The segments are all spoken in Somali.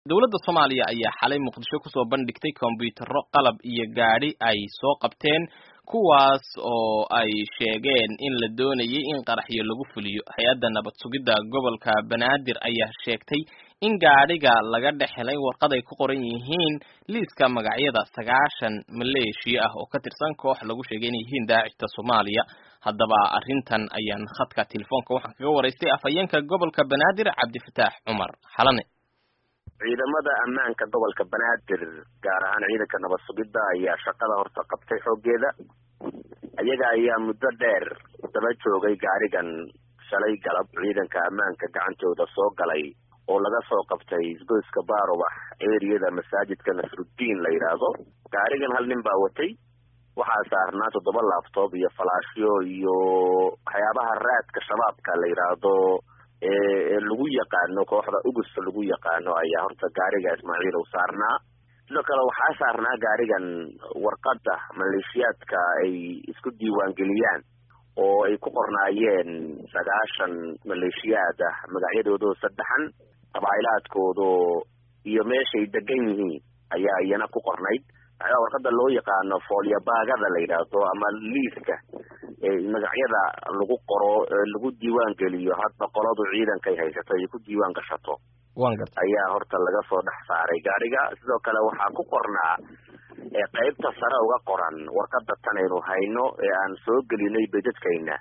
dowladda soomaaliya ayaa xalay muqdisho kusoo bandhigtay kombiyuutarro qalab iyo gaadhi ay soo qabteen kuwaas oo ay sheegeen in la doonayay in qaraxyo lagu fuliyo hay-adda nabad sugidda gobolka banaadir ayaa sheegtay in gaadhiga laga dhex helay warqad ay ku qoran yihiin liiska magacyada sagaashan maleeshiya ah oo ka tirsan koox lagu sheegay inay yihiin daacishta soomaaliya haddaba arrintan ayaan khadka telefoonka waxaan kaga waraystay afhayeenka gobolka banaadir cabdifataax cumar xalane ciidamada ammaanka gobolka banaadir gaar ahaan ciidanka nabad sugidda ayaa shaqada horta qabtay xooggeeda iyaga ayaa muddo dheer daba joogay gaarigan shalay galab ciidanka ammaanka gacantooda soo galay oo laga soo qabtay isgoyska baarubax eriyada masaajidka nasruddiin la yidhaahdo gaarigan hal nin baa watay waxaa saarnaa toddoba laabtoob iyo falaashyo iyo waxyaabaha raadka shabaabka la yidhaahdo ee lagu yaqaano kooxda ugusta lagu yaqaano ayaa horta gaariga ismaaciil u saarnaa sidoo kale waxaa saarnaa gaarigan warqadda maleeshiyaadka ay isku diiwaangeliyaan oo ay ku qornaayeen sagaashan maleeshiyaad ah magacyadoodoo saddexan qabaa'ilaadkoodo iyo meeshay degan yihiin ayaa iyana ku qornayd waxyaaba warqadda loo yaqaano foolyabaagada la yidhaahdo ama liiska magacyada lagu qoro lagu diiwaan geliyo hadba qoladu ciidankay haysato ay ku diiwaan gashato ayaa horta laga soo dhex saaray gaariga sidoo kale waxaa ku qornaa qeybta sare uga qoran warqada tan aynu hayno ee aan soo gelinay bedadkayna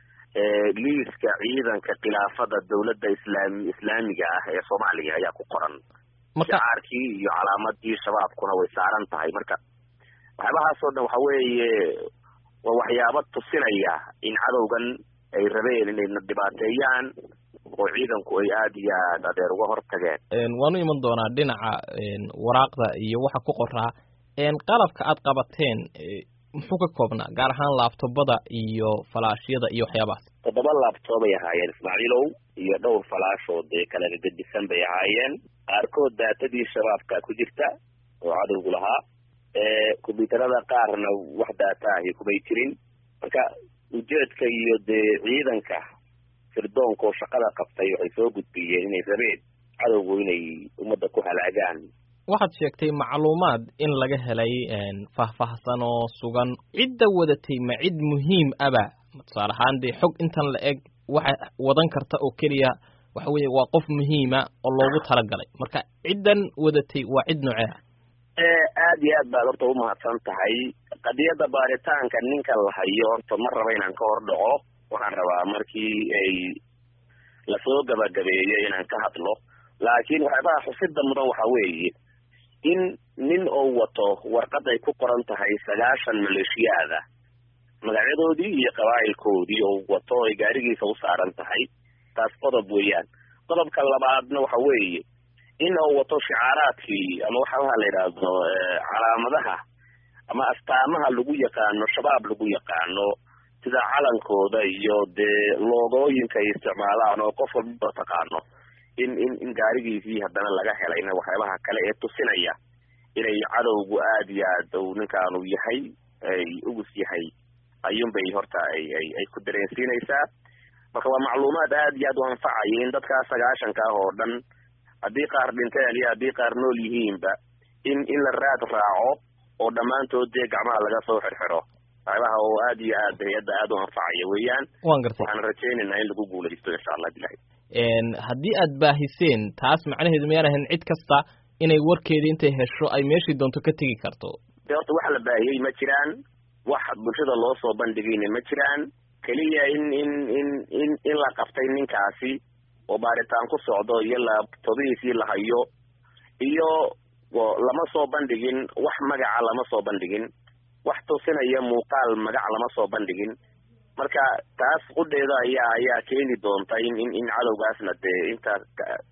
liiska ciidanka khilaafada dowladda islaam islaamiga ah ee soomaaliya ayaa ku qoran shacaarkii iyo calaamadii shabaabkuna way saaran tahay marka waxyaabahaasoo dhan waxa weeye waa waxyaabo tusinaya in cadowgan ay rabeen inayna dhibaateeyaan oo ciidanku ay aada iyo aad adeer uga hortageen waanu iman doonaa dhinaca waraaqda iyo waxa ku qoraa qalabka aad qabateen muxuu ka koobnaa gaar ahaan laabtobada iyo falaashyada iyo waxyaabahaas toddoba laabtoob ay ahaayeen ismaaciilow iyo dhowr falaashoo dee kala gedisan bay ahaayeen qaarkood daatadii shabaabka ku jirta oo cadowgu lahaa kombyuutarada qaarna wax daata ahi kumay jirin marka ujeedka iyo dee ciidanka sirdoonka oo shaqada qabtay waxay soo gudbiyeen inay rabeen cadowgu inay ummadda ku halaagaan waxaad sheegtay macluumaad in laga helay faahfaahsan oo sugan cidda wadatay ma cid muhiim aba tusaale ahaan dee xog intan la eg waxa wadan karta oo keliya waxa weeye waa qof muhiima oo loogu talagalay marka ciddan wadatay waa cid noocee ah aada iyo aad baad horta umahadsan tahay qadiyadda baaritaanka ninka la hayo horta ma raba inaan ka hor dhaco waxaan rabaa markii ay lasoo gabagabeeyo inaan ka hadlo laakiin waxyaabaha xusida mudan waxa weeye in nin oo wato warqad ay ku qoran tahay sagaashan maleeshiyaada magacyadoodii iyo qabaa'ilkoodii oo wato ay gaarigiisa u saaran tahay taas qodob weeyaan qodobka labaadna waxa weeye in uu wato shicaaraadkii ama waxabaha la yidhaahdo calaamadaha ama astaamaha lagu yaqaano shabaab lagu yaqaano sida calankooda iyo dee loogooyinka ay isticmaalaan oo qof walba taqaano in in in gaarigiisii haddana laga helayna waxyaabaha kale ee tusinaya inay cadowgu aada iyo aad uu ninkaanu yahay ay ugus yahay ayuunbay horta ay ay ay ku dareensiinaysaa marka waa macluumaad aada iyo aad u anfacaya in dadkaa sagaashanka ah oo dhan haddii qaar dhinteen iyo haddii qaar nool yihiinba in in la raad raaco oo dhammaantood dee gacmaha laga soo xirxiro waxyaabaha oo aada iyo aad hay-adda aada u anfacaya weeyaan wan gartay waxaan rajaynaynaa in lagu guulaysto insha allah bilahi haddii aad baahiseen taas macnaheedu miyaan ahayn cid kasta inay warkeeda intay hesho ay meeshii doonto ka tegi karto de horta wax la baahiyey ma jiraan wax bulshada loo soo bandhigayna ma jiraan keliya in in in in in la qabtay ninkaasi oo baaritaan ku socdo iyo laabtobihiisii la hayo iyo lama soo bandhigin wax magaca lama soo bandhigin wax tusinaya muuqaal magac lama soo bandhigin marka taas qudheeda ayaa ayaa keeni doonta in in in cadowgaasna dee intaas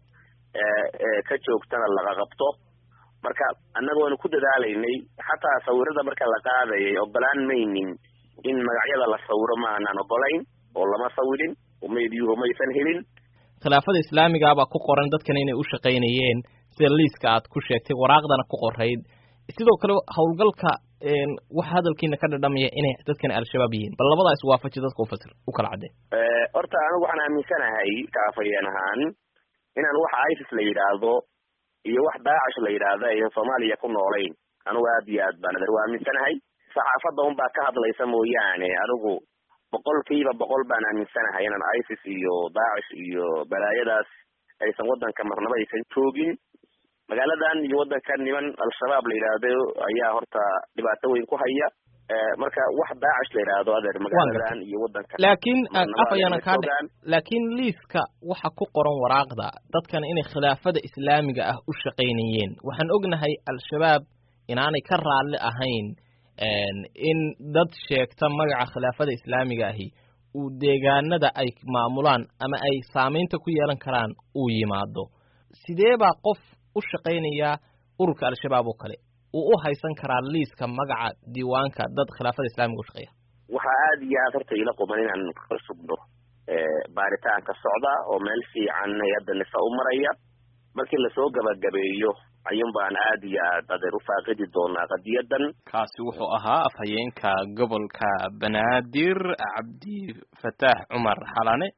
ka joogtana laga qabto marka annagoonu ku dadaalaynay xataa sawirada marka la qaadayay ogolaan maynin in magacyada la sawiro ma aanaan ogolayn oo lama sawirin umaydiyuhu maysan helin khilaafada islaamiga baa ku qoran dadkana inay u shaqaynayeen sida liiska aad ku sheegtay waraaqdana ku qorayd sidoo kale howlgalka waxa hadalkiina ka dhadhamaya inay dadkan al-shabaab yihiin bal labadaa iswaafaji dadka ufasir u kala cadde horta anigu waxaan aaminsanahay kaafayeen ahaan inaan waxa isis la yidhaahdo iyo wax daacish la yidhaahda aysan soomaaliya ku noolayn anugu aad iyo aad baan adeer waa aaminsanahay saxaafadda un baa ka hadlaysa mooyaane anigu boqolkiiba boqol baan aaminsanahay inaan isis iyo daacish iyo balaayadaas aysan waddanka marnaba aysan joogin magaaladan iyo waddankan niman al-shabaab la yidhaahdo ayaa horta dhibaato weyn ku haya marka wax daacish la yidhaahdo adeer magaaladan iyo waddanka laakiin af ayaana kaa dhe laakiin liiska waxa ku qoran waraaqda dadkan inay khilaafada islaamiga ah u shaqaynayeen waxaan ognahay al-shabaab inaanay ka raalli ahayn in dad sheegta magaca khilaafada islaamiga ahi uu deegaanada ay maamulaan ama ay saamaynta ku yeelan karaan uu yimaado sidee baa qof u shaqaynaya ururka al-shabaab oo kale uu u haysan karaa liiska magaca diiwaanka dad khilaafada islaamiga u shaqeeya waxaa aada iyo aad horta ila quman inaan ka sugno baaritaanka socda oo meel fiican hay-adda nisa u maraya markii lasoo gabagabeeyo ayuun baan aad iyo aad adeer u faaqidi doonaa qadiyadan kaasi wuxuu ahaa afhayeenka gobolka banaadir cabdi fataax cumar xalane